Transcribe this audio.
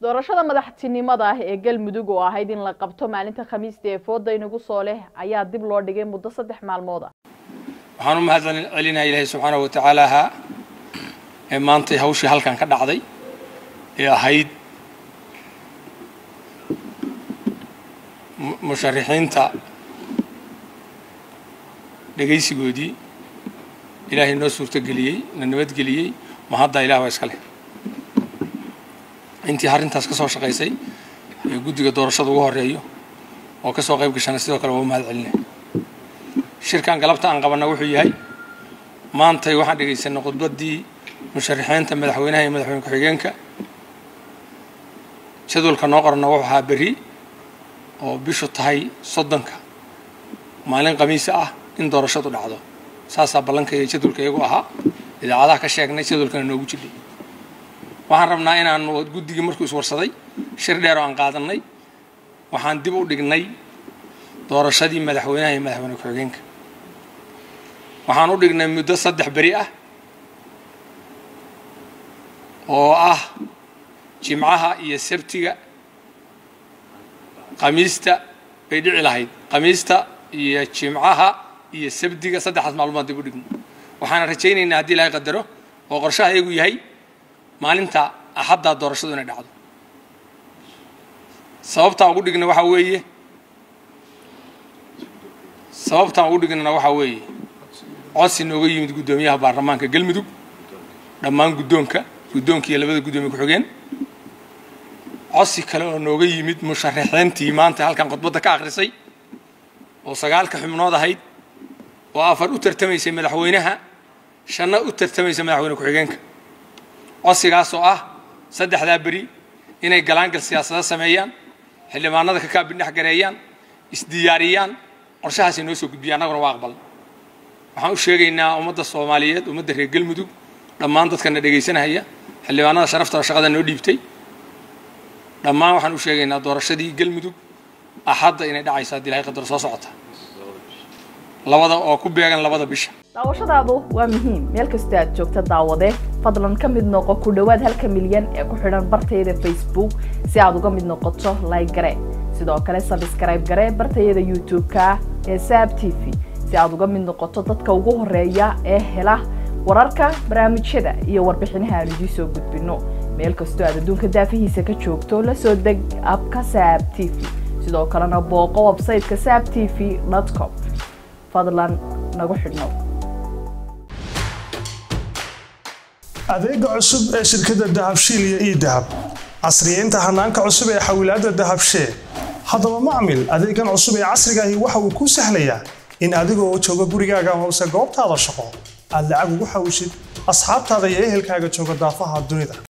doorashada madaxtinimada ah ee galmudug oo ahayd in la qabto maalinta khamiista ee fooda inagu soo leh ayaa dib loo dhigay muddo saddex maalmood ah waxaan u mahad celinaha ilaahay subxaanahu watacaalaha ee maantay hawshii halkan ka dhacday ee ahayd musharixiinta dhegaysigoodii ilaahay noo suurtogeliyey na nabadgeliyey ma hadda ilah waa iska leh intii arrintaas ka soo shaqaysay ee guddiga doorashada ugu horeeyo oo ka soo qayb gashana sidoo kale waa u mahad celinay shirkan galabta aan qabanna wuxuu yahay maantay waxaan dhegaysanay khudbaddii musharixiinta madaxweynaha iyo madaxweyne ku-xigeenka jadwalka noo qoranna wuxuu ahaa berri oo bishu tahay soddonka maalin khamiisa ah in doorashadu dhacdo saasaa ballanka iyo jadwalka iyagu ahaa idaacadaha ka sheegnay jadwalkana noogu jidhay waxaan rabnaa inaanu guddigii markuu iswarsaday shir dheer oo aan qaadanay waxaan dib u dhignay doorashadii madaxweynaha iyo madaxweyne ku-xigeenka waxaan u dhignay muddo saddex beri ah oo ah jimcaha iyo sabtiga khamiista bay dhici lahayd khamiista iyo jimcaha iyo sabdiga saddexdaas maalmood dib u dhigno waxaana rajaynaynaa haddii ilaahay qadaro oo qorshaha iyagu yahay maalinta axaddaa doorashadu inay dhacdo sababtaan ugu dhigna waxaa weeye sababtaan ugu dhignana waxaa weeye codsi nooga yimid guddoomiyaha baarlamaanka galmudug dhammaan guddoonka guddoonka iyo labada guddoomiye ku-xigeen codsi kale oo nooga yimid musharaxiintii maanta halkan khudbadda ka akhrisay oo sagaalka xubnood ahayd oo afar u tartamaysay madaxweynaha shanna u tartamaysay madaxweyne ku-xigeenka codsigaas oo ah saddexdaa beri inay galaangal siyaasada sameeyaan xildhibaanada ka kaabindhex gareeyaan isdiyaariyaan qorshahaasay noo soo gudbiyaan annaguna waa aqbal waxaan u sheegaynaa ummadda soomaaliyeed ummadda reer galmudug dhammaan dadkana dhegaysanahaya xildhibaanada sharafta oo shaqada noo dhiibtay dhammaan waxaan u sheegaynaa doorashadii galmudug axadda inay dhacayso haddii ilahay qadar soo socota labada oo ku beegan labada bisha daawashadaadu waa muhiim meel kastoo aad joogta daawade fadlan ka mid noqo ku dhowaad halka milyan ee ku xidhan bartayada facebook si aad uga mid noqoto like gare sidoo kale sabskrayb gare bartayada youtube-ka ee saab t v si aad uga mid noqoto dadka ugu horeeya ee hela wararka barnaamijyada iyo warbixinaha aan idiin soo gudbino meel kastoo aad adduunka daafihiisa ka joogto la soo deg abka saab t v sidoo kalena booqo websayteka saab t v com fadlan nagu xidhnow adeega cusub ee shirkadda dahabshiil iyo ii dahab casriyeynta hanaanka cusub ee xawilaadda dahabshee haddaba macmil adeegan cusub ee casrigaahi waxa uu kuu sahlayaa in adigoo jooga gurigaaga hoose goobtaada shaqo aad lacag ugu xawishid asxaabtaada iyo ehelkaaga jooga daafaha dunida